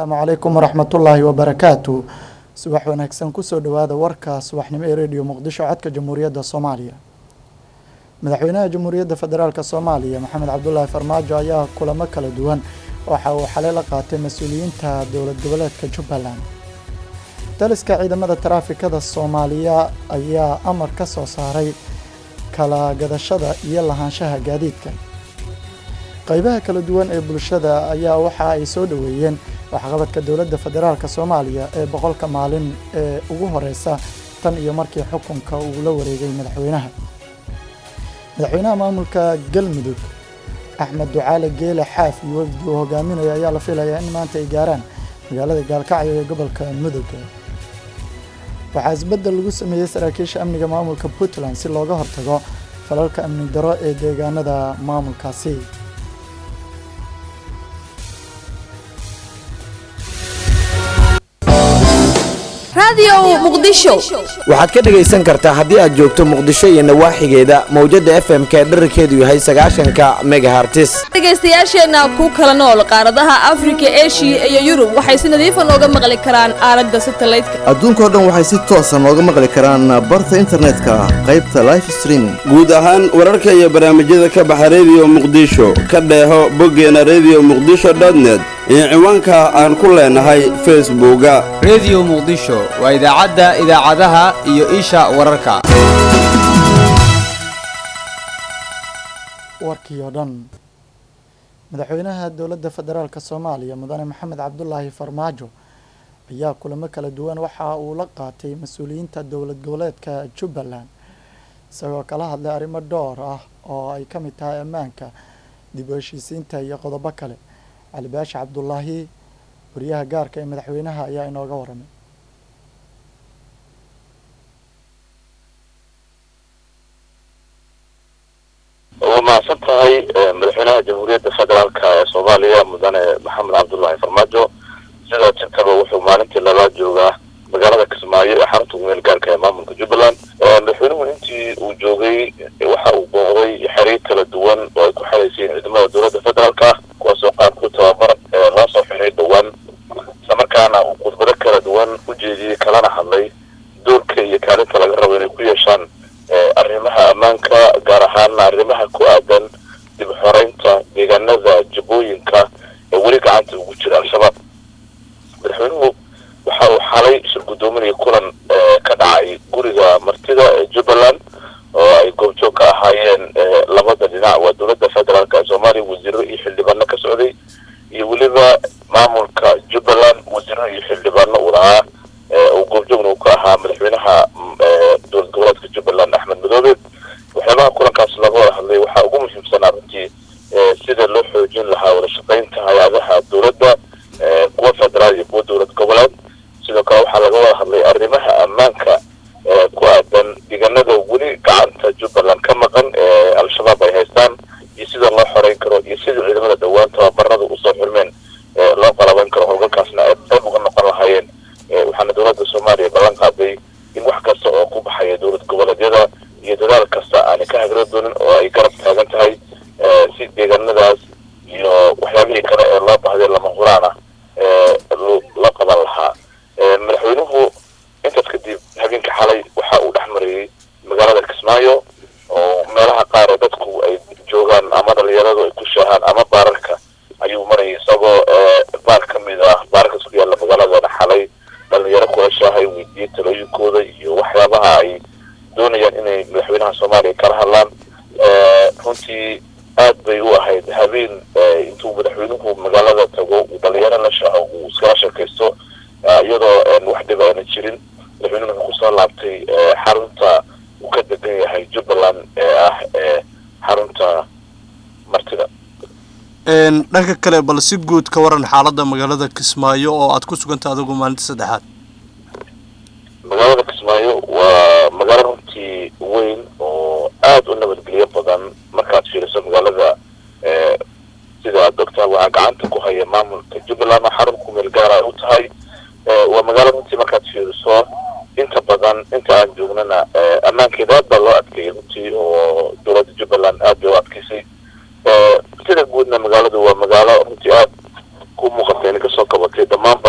asalaamu calaykum waraxmatullaahi wabarakaatu subax wanaagsan kusoo dhowaada warka subaxnimo ee rediyo muqdisho codka jamhuuriyadda soomaaliya madaxweynaha jamhuuriyadda federaalk soomaaliya maxamed cabdulaahi farmaajo ayaa kulamo kala duwan waxa uu xalay la qaatay mas-uuliyiinta dowlad goboleedka jubbaland daliska ciidamada taraafikada soomaaliya ayaa amar ka soo saaray kala gadashada iyo lahaanshaha gaadiidka qaybaha kala duwan ee bulshada ayaa waxa ay soo dhoweeyeen waxqabadka dowladda federaalk soomaaliya ee boqolka maalin ee ugu horeysa tan iyo markii xukunka uu la wareegay madaxweynaha madaxweynaha maamulka galmudug axmed ducaale geele xaaf iyo wafdi uu hogaaminayo ayaa la filayaa in maanta ay gaaraan magaalada gaalkacyo ee gobolka mudug waxaa isbeddel lagu sameeyey saraakiisha amniga maamulka puntland si looga hortago falalka amni daro ee deegaanada maamulkaasi waxaad ka dhegaysan kartaa haddii aad joogto muqdisho iyo nawaaxigeeda mawjadda f m k dherarkeedu yahay sagaashanka megahartis dhegaystayaasheenna ku kala nool qaaradaha afrika eshiya iyo yurub waxay si nadiifa nooga maqli karaan aalada satalaydka adduunkao dhan waxay si toosa nooga maqli karaan barta internetka qaybta life streaming guud ahaan wararka iyo barnaamijyada ka baxa rediyo muqdisho ka dheeho boggeena rediyo muqdisho dotnet iyo ciwaanka aan ku leenahay facebooka rediyo muqdisho waa idaacadda idaacadaha iyo isha wararka warkii oo dhan madaxweynaha dowladda federaalk soomaaliya mudane maxamed cabdulaahi farmaajo ayaa kulamo kala duwan waxa uu la qaatay mas-uuliyiinta dowlad goboleedka jubbaland isagoo kala hadlay arrimo dhowr ah oo ay ka mid tahay ammaanka dib u heshiisiinta iyo qodobo kale cali baashi cabdulaahi wariyaha gaarka ee madaxweynaha ayaa inooga waramay waa mahadsan tahay madaxweynaha jamhuuriyadda federaalk ee soomaaliya mudane maxamed cabdullaahi farmaajo sidoo jirtaba wuxuu maalintii labaad joogaa magaalada kismaayo ee xarunta kumeel gaarka ee maamulka jubbaland madaxweynuhu intii uu joogay waxa uu booqday xiriir kala duwan oo ay ku xelaysiin ciidamada dowladda federaalk ah kuwaasoo qaarkood tababar loo soo xiray dhowaan islamarkaana uu khudbado kala duwan u jeediyey kalana hadlay doorka iyo kaalinta laga rabo inay ku yeeshaan arrimaha ammaanka gaar ahaana arrimaha ku aadan dib xoreynta deegaanada jabooyinka ee weli gacanta ugu jira al-shabaab madaxweynuhu waxa uu xalay shir guddoominaya kulan ka dhacay guriga martida ee jubbaland oo ay goobjoog ka ahaayeen labada dhinac waa dowladda federaalk ee soomaaliya wasiiro iyo xildhibaano ka socday iyo weliba maamulka jubbaland wasiiro iyo xildhibaano uu lahaa uu goobjoogna uu ka ahaa madaxweynaha dowlad goboleedka jubbaland axmed madoobe waxyaabaha kulankaas laga wada hadlay waxaa ugu muhiimsanaa runtii sida loo xoojin lahaa wada shaqaynta hay-adaha dowladda kuwa federaal iyo kuwa dowlad goboleed sidoo kale waxaa laga wada hadlay arrimaha ammaanka ku aadan deegaanada weli gacanta jubbaland ka maqan ee al-shabaab ay haystaan iyo sida loo xoreyn karo iyo sida ciidamada dhowaan tababarada usoo xirmeen loo qalabayn karo howlgalkaasna ay qayb uga noqon lahaayeen waxaana dowladda soomaaliya ballan qaaday in wax kasta oo ku baxaya dowlad goboleedyada iyo dadaal kasta aanay ka hagro doonin oo ay garab taagan tahay si deegaanadaas iyo waxyaabihii kale ee loo bahday lama huraan ah la qaban lahaa madaxweynuhu intaas kadib habeenka xalay waxa uu dhex marayey magaalada kismaayo oo meelaha qaar ee dadku ay joogaan ama dhalinyaradu ay ku shaahaan ama baararka ayuu marayay isagoo baar ka mid ah baararkas ku yaalla magaaladana xalay dhalinyaro kula shaahay weydiiyey talooyinkooda iyo waxyaabaha ay doonayaan inay madaxweynaha soomaaliya kala hadlaan runtii aad bay u ahayd habeen intuu madaxweynuhu magaalada tago uu dhalinyaro la shaaho uu iskala sheekaysto iyadoo wax dhib aana jirin madaxweynuhu wuxuu kusoo laabtay xarunta uu ka degan yahay jubbaland ee ah xarunta martida dhanka kale bal si guud ka waran xaaladda magaalada kismaayo oo aad ku suganta adigu maalinta saddexaad magaalada kismaayo waa magaalo runtii weyn oo aada u nabadgelyo badan markaad fiiriso magaalada sida aad ogtaa waxaa gacanta ku haya maamulka jubbaland oo xarun ku meel gaara ay u tahay waa magaalo runtii markaad fiiriso inta badan inta aan joognana ammaankeeda aad baa loo adkeeyay runtii oo dowladda jubbaland aad bay u adkeysay sida guudna magaaladu waa magaalo runtii aad ku muuqata inay kasoo kabatay dhammaan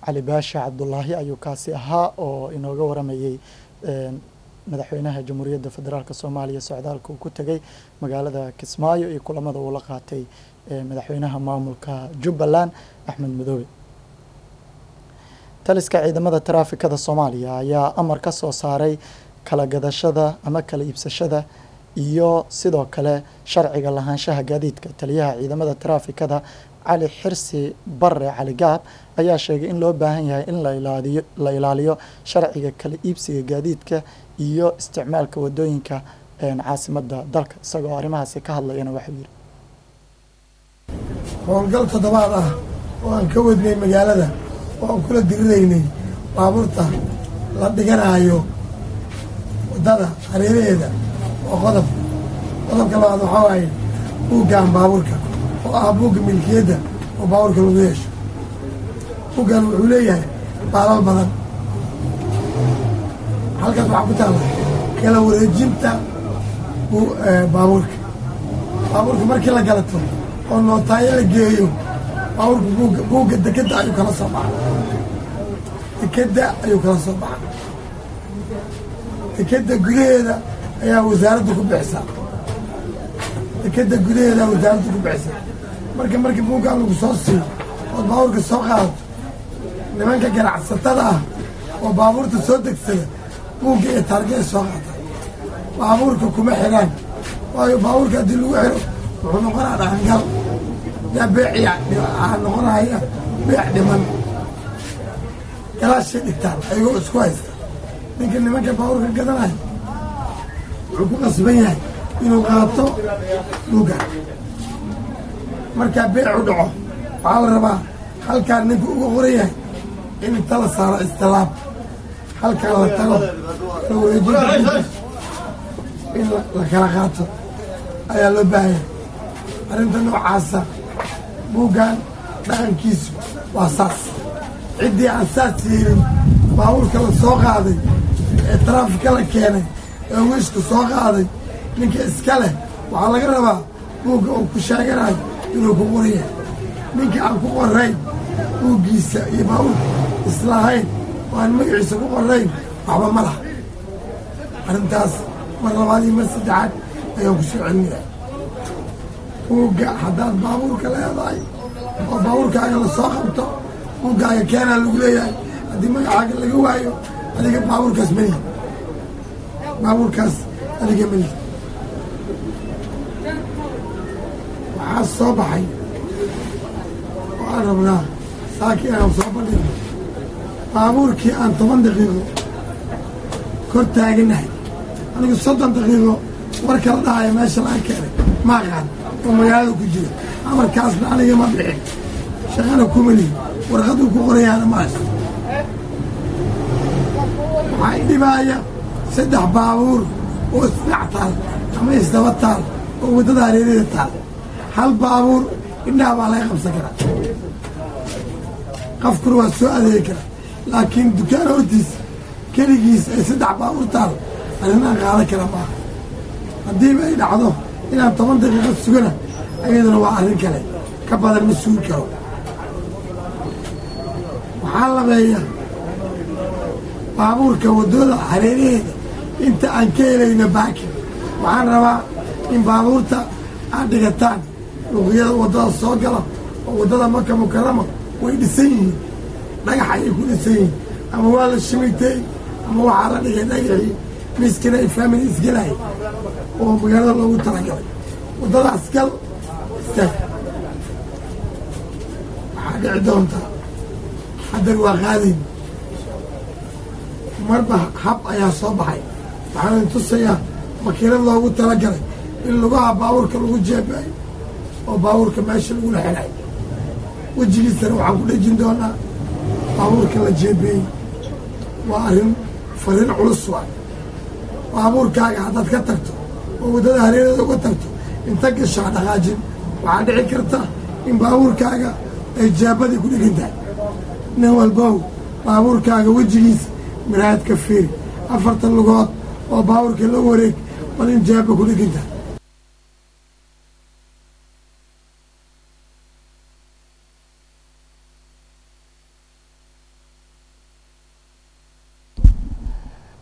cali baashe cabdulaahi ayuu kaasi ahaa oo inooga waramayey madaxweynaha jamhuuriyadda federaalk soomaaliya socdaalka uu ku tegay magaalada kismaayo iyo kulamada uu la qaatay madaxweynaha maamulka jubbaland axmed madoobe taliska ciidamada taraafikada soomaaliya ayaa amar ka soo saaray kala gadashada ama kala iibsashada iyo sidoo kale sharciga lahaanshaha gaadiidka taliyaha ciidamada taraafikada cali xirsi bare cali gaab ayaa sheegay in loo baahan yahay in lailaaliyo la ilaaliyo sharciga kala iibsiga gaadiidka iyo isticmaalka wadooyinka caasimada dalka isagoo arrimahaasi ka hadlayana waxuu yidhi howlgal toddobaad ah oo aan ka wadnay magaalada oo aan kula diriraynay baabuurta la dhiganaayo waddada hareeraheeda oo qodob qodobka labaad waxaa waaye buuggan baabuurka oo ah buugga milkiyadda oo baabuurka lagu yeesho buuggan wuxuu leeyahay baalal badan halkaas waxaa ku taalla kala wareejinta baabuurka baabuurka markii la galato oo nootaayo la geeyo baabuurka buugga buugga dekedda ayuu kala soo baxa dekedda ayuu kala soo baxa dekedda gudaheeda ayaa wasaaradda ku bixisaa dekedda gudaheeda wasaaradda ku bixisaa marka markii buuggan lagu soo siiyo ood baabuurka soo qaadato nimanka ganacsatada ah oo baabuurta soo degsada buugga ee taarga ay soo qaataan baabuurka kuma xidhaan waayo baabuurka haddii lagu xidho wuxuu noqonaa dhaqangal yaa beeciya noqonaya beec dhiman galaashay dhigtaan ayagoo isku haysta ninka nimanka baabuurka gadanayo wuxuu ku qasban yahay inuu qaato buugga markaa beecu dhaco waxaa la rabaa halkaan ninka uga qoran yahay in inta la saaro istilaab halkaan la tago la wareejinta in la kala qaato ayaa loo baahanya arrinta noocaasa buuggan dhaqankiisu waa saas ciddii aan saas yeelin baabuurka la soo qaaday ee taraafika la keenay ee wiishka soo qaaday ninka iska leh waxaa laga rabaa buugga uu ku sheeganayo inuu ku qoran yahay ninka aan ku qorayn buuggiisa iyo baabuurka islahayn oo aan magaciisa ku qorayn waxba ma laha arrintaas mar labaad iyo mar saddexaad ayaan ku soo celinaya buugga haddaad baabuurka leedahay oo baabuurkaaga la soo qabto buuggaaga keenaa lagu leeyahay haddii magacaaga laga waayo adiga baabuurkaas melihi baabuurkaas adiga melihi waxaa soo baxay oo aan rabnaa saakii aan soo bandhigno baabuurkii aan toban daqiiqo kor taaganahay anigu soddon daqiiqo warka la dhahaya meesha laga keenay ma aqaan oo magaalada ku jira amarkaasna aniga ma bixin shaqana kumalihi warqaduu ku qorayaana ma haysto waxaa idhibaaya saddex baabuur oo isdhac taal ama isdaba taal oo waddada hareerada taal hal baabuur indhaha baa laga qabsan karaa qafkuna waa soo adeegi karaa laakiin dukaan hortiis keligiis ay saddex baabuur taal arrinaan qaadan kara maaha haddiiba ay dhacdo inaan toban daqiiqo sugana ayaduna waa arrin kale ka badan ma sugi karo waxaa labeeya baabuurka waddooda hareeraheeda inta aan ka helayno baakin waxaan rabaa in baabuurta aad dhigataan luqiyada waddada soo gala oo waddada maka mukarama way dhisan yihiin dhagax ayay ku dhisan yihiin ama waa la shimitay ama waxaa la dhigay dhagaxii miskina ay faamili isgelay oo magaalada loogu talagalay waddadaas gal istaag waxaa dhici doontaa haddar waa qaadayn marba hab ayaa soo baxay waxaan tusayaa makiinad loogu talagalay in lugaha baabuurka lagu jeebaayo oo baabuurka meesha lagula xelay wejigiisana waxaan ku dhejin doonaa baabuurka la jeebeeyey waa arrin fariin culus waa baabuurkaaga haddaad ka tagto oo waddada hareerada uga tagto inta gashaa dhaqaajin waxaa dhici karta in baabuurkaaga ay jaabadii ku dhigan tahay nin walbow baabuurkaaga wejigiisa miraayad ka fiiri afartan lugood oo baabuurka la wareeg bal in jaaba ku dhigan tahay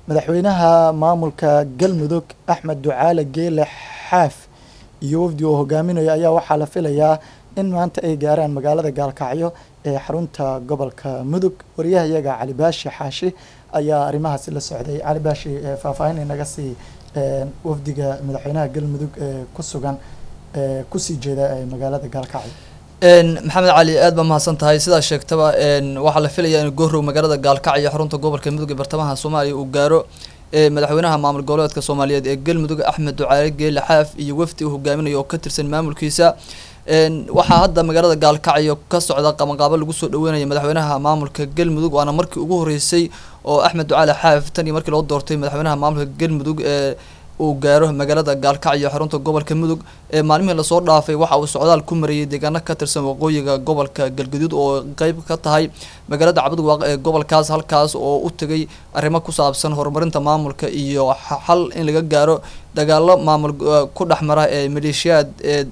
madaxweynaha maamulka galmudug axmed ducaale geele xaaf iyo wafdi uu hogaaminayo ayaa waxaa la filayaa in maanta ay gaaraan magaalada gaalkacyo ee xarunta gobolka mudug wariyaha iyaga cali baashi xaashi ayaa arrimahaasi la socday cali baashi ee faahfaahin inaga sii ee, wafdiga madaxweynaha galmudug ee ku sugan ee kusii jeeda ee magaalada gaalkacyo Een, maxamed cali aad baa mahadsan tahay sidaa sheegtaba een, waxaa la filayaa in goorow magaalada gaalkacyo xarunta gobolka mudug ee bartamaha soomaaliya uu gaaro ee madaxweynaha maamul goboleedka soomaaliyeed ee galmudug axmed ducaale geele xaaf iyo wafdi uu hogaaminayo oo ka tirsan maamulkiisa een, waxaa hadda magaalada gaalkacyo ka socda qabanqaabo lagu soo dhaweynayo madaxweynaha maamulka galmudug waana markii ugu horeysay oo axmed ducaale xaaf tan iyo markii loo doortay madaxweynaha maamulka galmudug ee uu gaaro magaalada gaalkacyo xarunta gobolka mudug ee maalmihii lasoo dhaafay waxa uu socdaal ku marayay deegaano ka tirsan waqooyiga gobolka galgaduud oo qeyb ka tahay magaalada cabdwaaq ee gobolkaas halkaas oo u tegay arrimo ku saabsan horumarinta maamulka iyo xa- xal in laga gaaro dagaalo maamul eh, ku dhex mara ee maleeshiyaad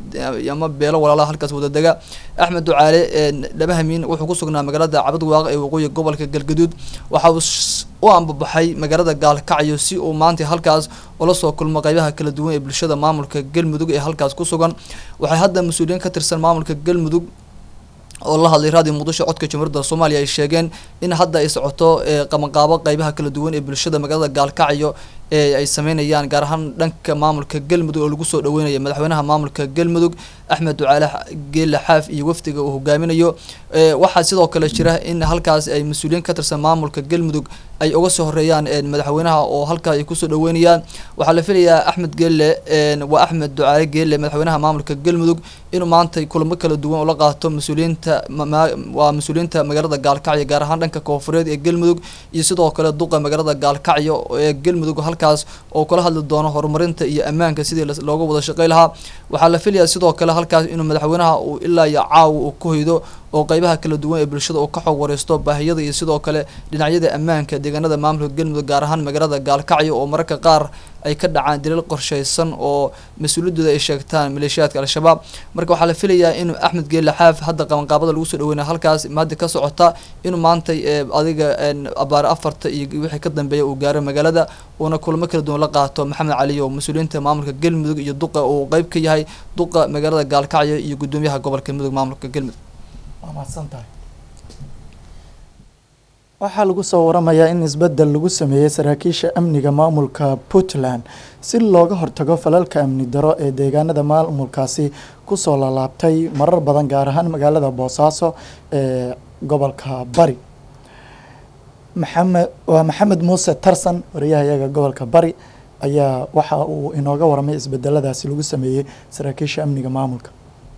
ee ama beelo walaalaha halkaas wadadega axmed ducaale ee dhabahamiin wuxuu ku sugnaa magaalada cabdwaaq ee waqooyiga gobolka galgaduud waxa uu s- u ambabaxay magaalada gaalkacyo si uu maanta halkaas ula soo kulmo qeybaha kala duwan ee bulshada maamulka galmudug ee halkaas ku sugan waxay hadda mas-uuliyiin ka tirsan maamulka galmudug oo la hadlay raadiyo muqdisho codka jamhuuriyadda soomaaliya ay sheegeen in hadda ay socoto ee qabanqaabo qeybaha kala duwan ee bulshada magaalada gaalkacyo ee ay sameynayaan gaar ahaan dhanka maamulka galmudug oo lagu soo dhaweynayo madaxweynaha maamulka galmudug axmed ducaale Xa- geele xaaf iyo wafdiga uu hogaaminayo ee waxaa sidoo kale jira in halkaas ay mas-uuliyiin ka tirsan maamulka galmudug ay uga soo horeeyaan een, madaxweynaha oo halkaa ay kusoo dhaweynayaan waxaa la filayaa axmed geele een, waa axmed ducaale geele madaxweynaha maamulka galmudug inuu maanta kulamo kala duwan ula qaato mas-uuliyiinta ma- ma- waa mas-uuliyiinta magaalada gaalkacyo gaar ahaan dhanka koonfureed ee galmudug iyo sidoo kale duqa magaalada gaalkacyo ee galmudug halkaas oo kula hadli doono horumarinta iyo ammaanka sidii las- looga wada shaqey lahaa waxaa la filayaa sidoo kale halkaas inuu madaxweynaha uu ilaa iyo caawa uu ku hoydo oo qeybaha kala duwan ee bulshada uu ka xog wareysto baahiyada iyo sidoo kale dhinacyada ammaanka deegaanada maamulka galmudug gaar ahaan magaalada gaalkacyo oo mararka qaar ay ka dhacaan dilal qorsheysan oo mas-uuliyadooda ay sheegtaan maleeshiyaadka al-shabaab marka waxaa la filayaa inuu axmed geele xaaf hadda qabanqaabada lagu soo dhaweynayo halkaas maada ka socota inuu maanta ee, adiga een, abaar afarta iyo wixii ka dambeeya uu gaaro magaalada uuna kulamo kala duwan la qaato maxamed cali oo mas-uuliyiinta maamulka galmudug iyo duqa uu qeyb ka yahay duqa magaalada gaalkacyo iyo gudoomiyaha gobolka mudug maamulka galmudug waa mahadsan tahay waxaa lagu soo waramayaa in isbeddel lagu sameeyey saraakiisha amniga maamulka puntland si looga hortago falalka amni daro ee deegaanada maamulkaasi kusoo laalaabtay marar badan gaar ahaan magaalada boosaaso ee gobolka bari maxamed waa maxamed muuse tarsan wariyaha iyaga gobolka bari ayaa waxa uu inooga waramay isbedeladaasi lagu sameeyey saraakiisha amniga maamulka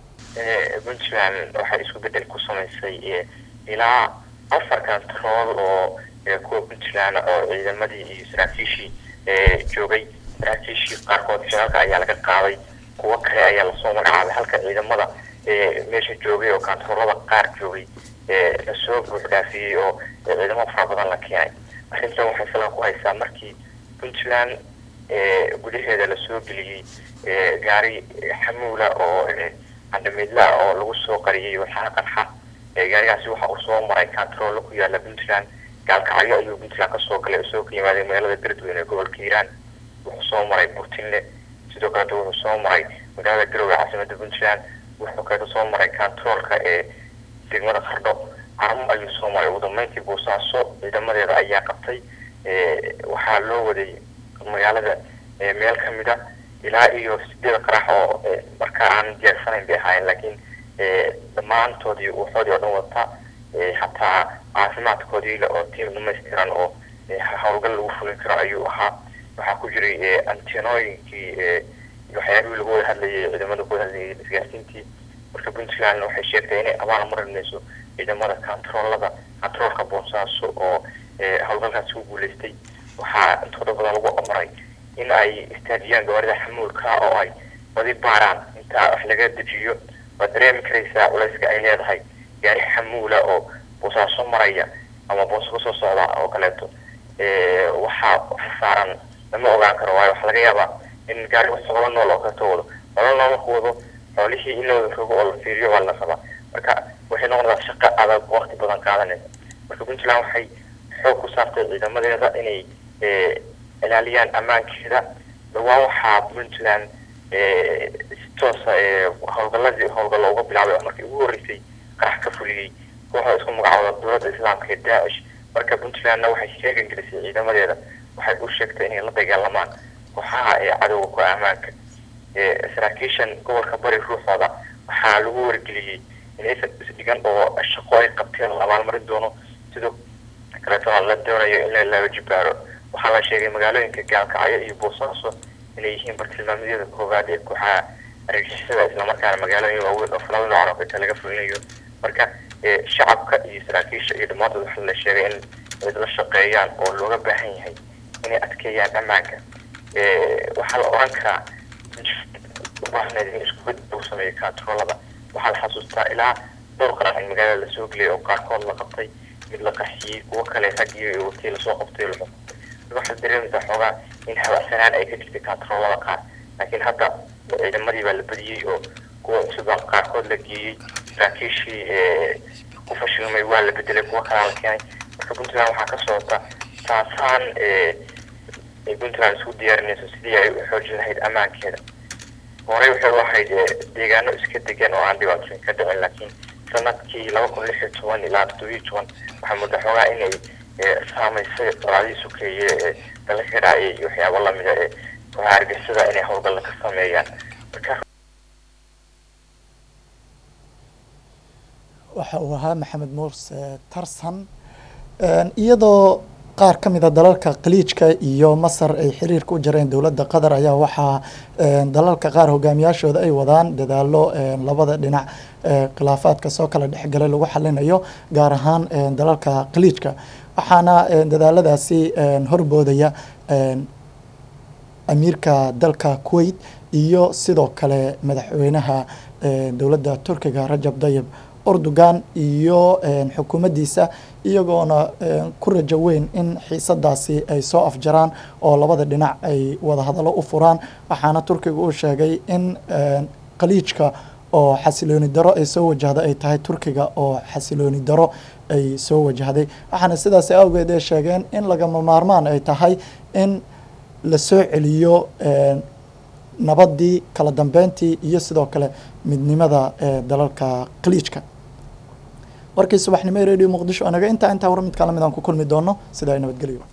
puntland waxay isku bedel ku samaysay eh, ilaa afar kantarool oo eh, kuwa puntland oo ciidamadii iyo saraakiishii eh, joogay saraakiishii qaarkood shirarka ayaa laga qaaday kuwo kale ayaa lasoo magacaabay halka ciidamada eh, meesha joogay oo kantaroolada qaar joogay eh, lasoo buux dhaafiyey oo eh, ciidamo fara badan la keenay arrintan waxay salka ku haysaa markii puntland eh, gudaheeda lasoo geliyey eh, gaari xamuula oo eh, candhamidla oo lagu soo qariyey waxaa qarxa ee gaarigaasi waxa uu soo maray kantaroolo ku yaala puntland gaalkacyo ayuu puntland kasoo galay isagoo ka yimaaday magaalada beledweyne ee gobolka hiiraan wuxuu soo maray burtinle sidoo kaleeta wuxuu soo maray magaalada garowe caasimada puntland wuxuu kaleeta soo maray kantaroolka ee degmada qardho carmo ayuu soo maray ugu dambeyntii boosaaso ciidamadeeda ayaa qabtay ee, waxaa loo waday magaalada ee, meel kamid a ilaa iyo sideed qarax oo ee, markaa aan diyaarsanayn bay ahaayeen laakiin ee, dhammaantoodii waxoodii oo dhan wata ee, xataa caafimaadkoodii le oo tiim dhamaystiran oo ee, howlgal lagu fulin karo ayuu ahaa waxaa ku jiray ee, antenooyinkii ee, waxyaabihii lagu wada hadlayay ciidamada ku wada hadlayay isgaarsiintii marka puntland waxay sheegtay inay abaal marinayso ciidamada kantaroolada kantaroolka boosaaso oo ee, howlgalkaasi ku guuleystay waxaa intooda badan lagu amray in ay istaajiyaan gawaarida xamuulka oo ay badi baaraan inta wax laga dejiyo waad dareemi karaysaa culayska ay leedahay gaari xamuula oo boosaaso maraya ama booso kasoo socda oo kaleeto ee, waxaa saaran lama ogaan karo waayo waxaa laga yaabaa in gaari wax xoolo nool oo kaleeto wado xoolo nool marku wado xoolihii in la wada rogo oo la fiiriyo waa la rabaa marka waxay noqonaysaa shaqo adag waqti badan qaadanaysa marka puntland waxay xoog ku saartay ciidamadeeda inay eh, ilaaliyaan ammaankeeda dhawaan waxaa puntland eh, si toosa eh, howlgaladii howlgallo uga bilaabay oo markii ugu horreysay qarax ka fuliyey kooxda isku magacooda dowladda islaamka ee daacish marka puntlandna waxay sheegan gelisay ciidamadeeda waxay u sheegtay inay la dagaalamaan kooxaha ee cadowga ku ammaanka ee saraakiishan gobolka bari ruuxooda waxaa lagu wargeliyey inaysan isdhigan oo shaqo ay qabteen la abaalmarin doono sidoo kaleetona la doonayo in la laba jibaaro waxaa la sheegay magaalooyinka gaalkacyo iyo boosaaso inay yihiin bartilmaameedyada koowaad ee kooxaha argagixisada islamarkaana magaalooyin waaweyn oo falada noocan oo kale laga fulinayo marka ee shacabka iyo saraakiisha iyo dhammaantood waxaa la sheegay in ay la shaqeeyaan oo looga baahan yahay inay adkeeyaan ammaanka ee waxaa la oran karaa waxneed in isku bed lagu sameeyo katroolada waxaa la xasuustaa ilaa dhowr qaran in magaalada lasoo geliyay oo qaarkood la qabtay mid la qaxiyey kuwo kale raggii iyo waqtii lasoo qabtay la xukumay waxaad dareemaysaa xoogaa in habacsanaan ay ka jirtay katroolada qaar laakiin hadda ciidamadii baa la badiyey oo kuwa cusub baa qaarkood la geeyey saraakiishii ee ku fashilmay waa la bedelay kuwo kalaa la keenay marka puntland waxaa ka socota taasaan ee ay puntland isku diyaarinayso sidii ay u xoojin lahayd ammaankeeda horey waxay u ahayd ee, deegaano iska degan oo aan dhibaatooyin ka dhicin laakiin sanadkii laba kun lix iyo toban ilaa toddobiyo toban waxaa muddo xoogaa inay ee, saamaysay colaadihii sokeeye ee dalka ka dhacayay iyo waxyaabo lamida ee kooxaha argixisada inay howlgalla ka sameeyaan marka waxa uu ahaa maxamed muuse tarsan Een, iyadoo qaar ka mid a dalalka khaliijka iyo masar ay xiriirka u jareen dowladda qatar ayaa waxaa een, dalalka qaar hogaamiyaashooda ay wadaan dadaalo een, labada dhinac ee khilaafaadka soo kala dhexgalay lagu xalinayo gaar ahaan een, dalalka khaliijka waxaana een, dadaaladaasi een, horboodaya een, amiirka dalka kuwait iyo sidoo kale madaxweynaha een, dowladda turkiga rajab dayib erdogan iyo een, xukuumaddiisa iyagoona een, ku rajo weyn in xiisadaasi ay soo afjaraan oo labada dhinac ay wada hadallo u furaan waxaana turkiga uu sheegay in een, khaliijka oo xasilooni daro ay soo wajahday ay tahay turkiga oo xasilooni daro ay soo wajahday waxaana sidaas awgeed ay sheegeen in lagama maarmaan ay tahay in la soo celiyo een, nabadii kala dambeyntii iyo sidoo kale midnimada ee dalalka khaliijka warkii subaxnimo ee radio muqdisho anaga intaa intaa war mid kala mid aan ku kulmi doono sidaa nabadgelyo